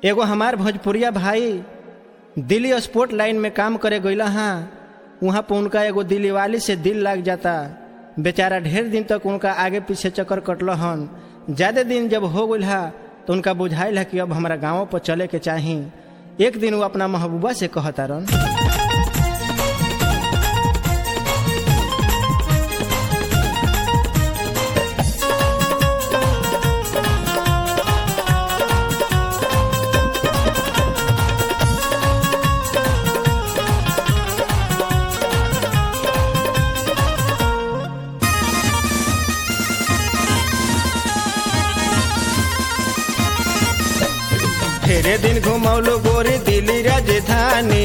एगो हमार भोजपुरिया भाई दिल्ली स्पोर्ट लाइन में काम करे गईला हाँ वहाँ पर उनका एगो दिल्ली वाली से दिल लग जाता बेचारा ढेर दिन तक उनका आगे पीछे चक्कर कटल हन ज्यादा दिन जब हो गई हा तो उनका बुझाइल है कि अब हमारा गाँव पर चले के चाही एक दिन वो अपना महबूबा से कहता रन ढेरे दिन घुमौलो गोरी दिल्ली राजधानी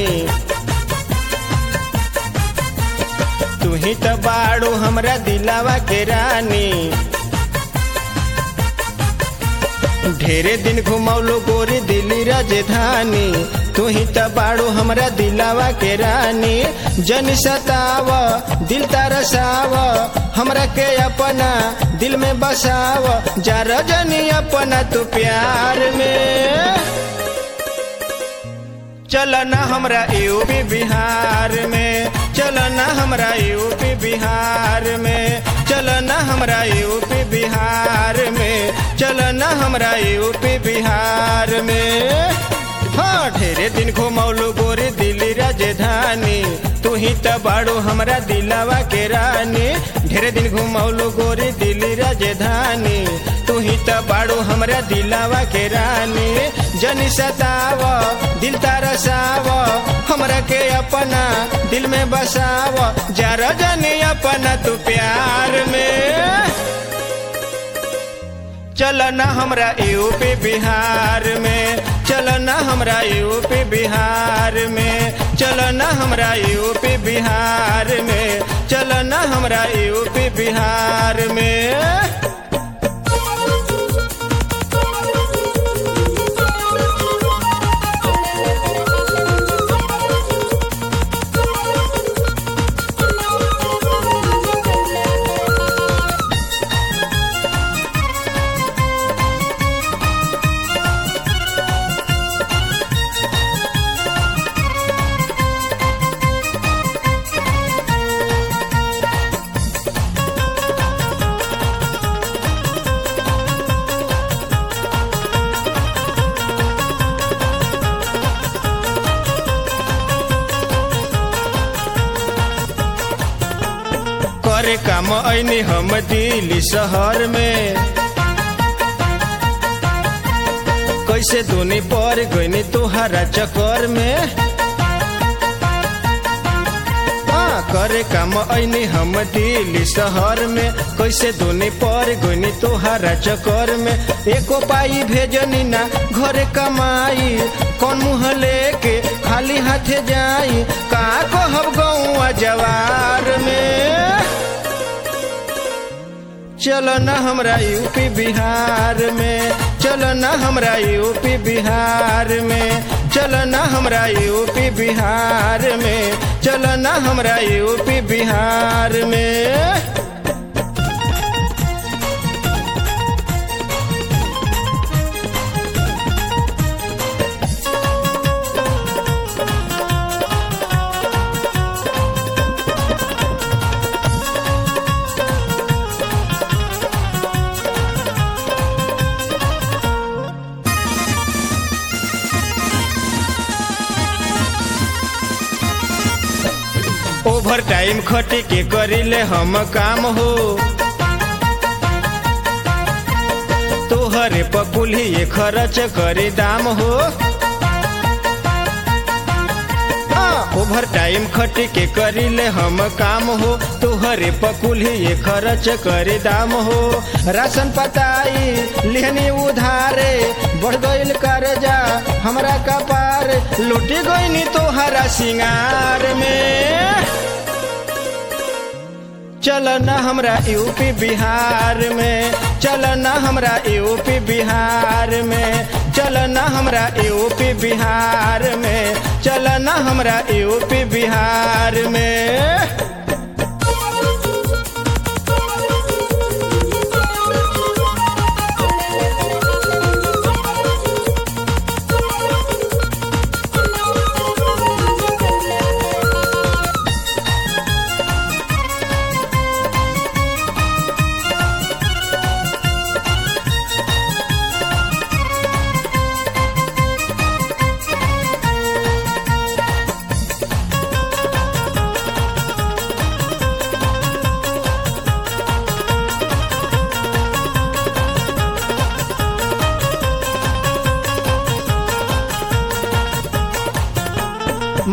तू ही तो बाड़ू हमरा दिलावा के रानी ढेरे दिन घुमौलो गोरी दिल्ली राजधानी तू ही तो बाड़ू हमरा दिलावा के रानी जन सताव दिल तरसाव हमरा के अपना दिल में बसाव जा रजनी अपना तू प्यार में चलना हमरा यूपी बिहार में चलना हमरा यूपी बिहार में चलना हमरा यूपी बिहार में चलना हमरा यूपी बिहार में हाँ ढेरे दिन घुमौलू गोरी दिल्ली राजधानी तू ही तो बाड़ू हमरा दिलावा के रानी ढेरे दिन घुमौलू गोरी दिल्ली राजधानी तू ही तो बाड़ू हमरा दिलावा के रानी जनी सताव दिल तरसाव हमरा के अपना दिल में बसाव जरा जनी अपना तू प्यार में चलना हमरा यूपी बिहार में चलना हमरा यूपी बिहार में चलना हमरा यूपी बिहार में चलना हमरा यूपी बिहार में करे काम ऐनी हम दिल्ली शहर में कैसे दुनी पर गईनी तोहरा चक्कर में हाँ, करे काम ऐनी हम दिल्ली शहर में कैसे दुनी पर गईनी तोहरा चक्कर में एको पाई भेजनी ना घरे कमाई कौन मुँह लेके खाली हाथे जाई का कहब गौआ जवार में चलो न हमरा यूपी बिहार में चलो न हमरा यूपी बिहार में चलो न हमरा यूपी बिहार में चलो न हमरा यूपी बिहार में ओवर टाइम खटी के करिले हम काम हो तोहरे पकुली खर्च करे दाम हो ओवर टाइम खटी के करिले हम काम हो तोहरे पकुली खर्च करे दाम हो राशन पताई लेहनी उधारे बढ़ गईल कर्जा हमरा कपार लुटी गईनी तोहरा सिंगार में चलना हमरा यूपी बिहार में चलना हमरा यूपी बिहार में चलना हमरा यूपी बिहार में चलना हमरा यूपी बिहार में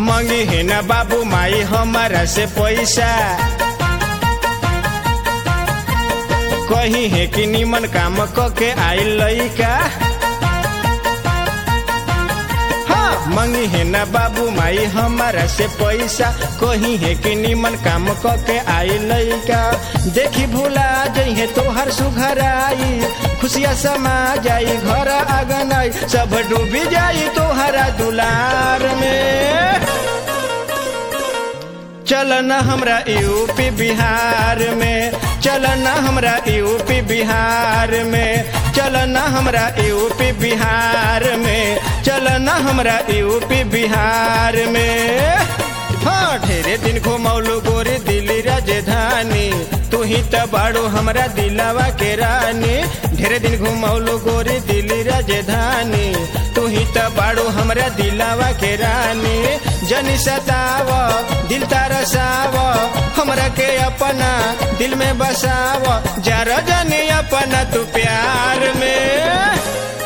मंगी है न बाबू माई हमारा से पैसा कही है कि निमन काम क के आई लइका हाँ मंगी है न बाबू माई हमारा से पैसा कही है कि निमन काम क के आई लइका देखी भूला जइहे तोहर सुघराई खुशिया समा जाई घर आंगन आई सब डूबी जाई तोहरा दुलार में चल न हमरा यूपी बिहार में चल न हमरा यूपी बिहार में चल न हमरा यूपी बिहार में चल न हमरा यूपी बिहार में हाँ ढेरे दिन घुमौलू गोरी दिल्ली राजधानी तू ही त बाड़ू हमरा दिलावा के रानी ढेरे दिन घुमौलू गोरी दिल्ली राजधानी तू ही त बाड़ू हमरा दिलावा के रानी जनी सताव दिल तरसाव हमरा के अपना दिल में बसाव जरा जनी अपना तू प्यार में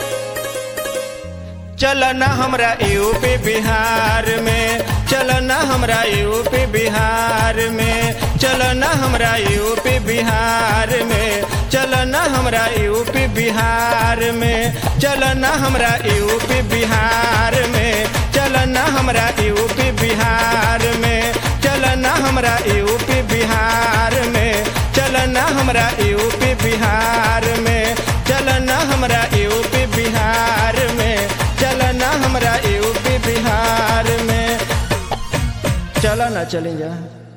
चल न हमरा यूपी बिहार में चल न हमरा यूपी बिहार में चल न हमरा यूपी बिहार में चल न हमरा यूपी बिहार में चल न हमरा यूपी बिहार में चल न हमरा यूपी बिहार में चल न हमरा यूपी बिहार में चल न हमरा यूपी बिहार में चल न हमरा यूपी बिहार में चल न हमरा यूपी बिहार में चल ना चलें जा